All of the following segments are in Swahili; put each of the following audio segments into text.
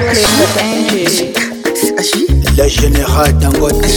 Click with Angie. Le général Dangote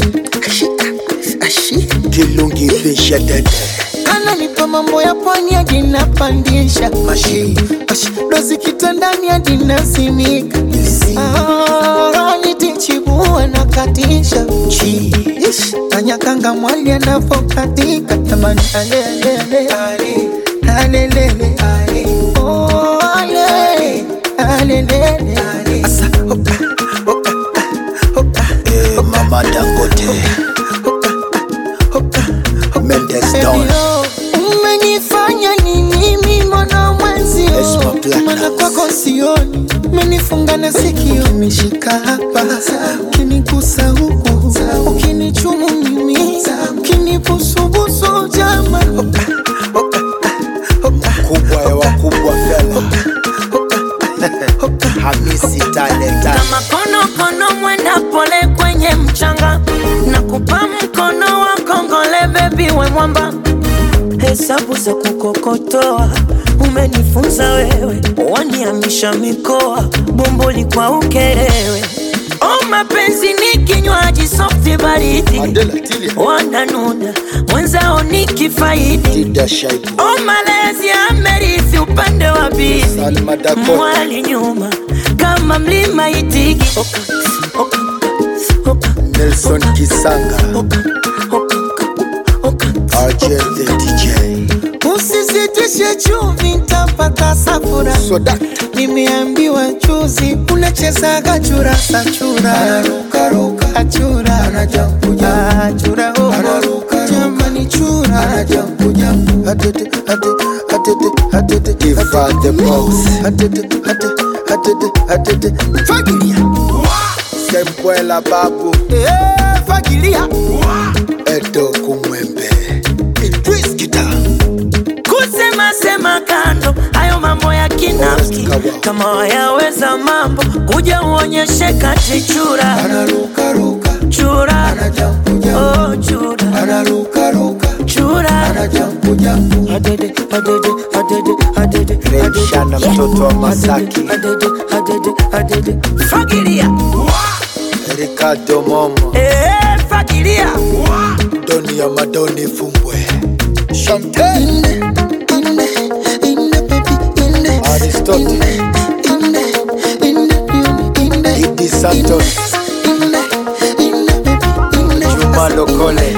Kilungi Fisha Dede ananipa mambo ya pwani hadi napandisha Mashi dozi kitandani hadi nasimika Ah, nitichibua na katisha Chi Ish, kanyakanga mwali anavokatika jamani alelele alelele Oh, ale, alelele Asa, oka, oka, oka, eh, Mama Dangote Mendes Don Elio, umenifanya nini mimi mwana mwenzio Esma Platinum. mana kwako sioni umenifunga na sikio umeshika hapa ukinigusa huku ukinichumu mimi ukinibusubusu jama Kubwa ya wakubwa fela Hamisi Talenta kama konokono mwenda pole kwenye mchanga na kupa mkono wa kongole bebi we mwamba hesabu za kukokotoa umenifunza wewe waniamisha mikoa bomboli kwa ukerewe o mapenzi ni kinywaji softi baridi Adela Tilia wananuna mwenzao ni kifaidi Dida Shaibu o malezi amerithi upande wa bizi Salma Dakota mwali nyuma kama mlima itigi oka, oka, oka, Nelson Kisanga oka, oka, oka, RJ the DJ usisitishe chumvi ntapata safura Soda nimeambiwa juzi unachezaga churasa chura achura achura oh. jamani chura Iva the Boss fagilia Sembwela Babu Eh, fagilia Edo Kumwembe Idris Kita kusema sema kando hayo mambo ya kinafiki kama wayaweza mambo kuja uonyeshe kati chura chura oh, chura chura Adede, adede, adede, adede, adede. Shana mtoto wa Masaki Adede, adede, adede. fagilia Ricardo Momo Eh, fagilia Doni ya Madoni Fumbwe Chantel Aristotle Idi Santos Juma Lokole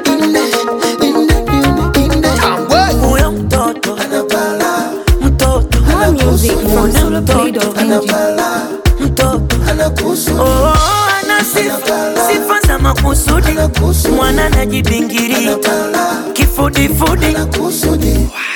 Tambwe huyo mtoto mtoto More music from Mbona soloplay.ng. mtoto oh, ana sifa sifa za makusudi mwana najibingiria kifudifudi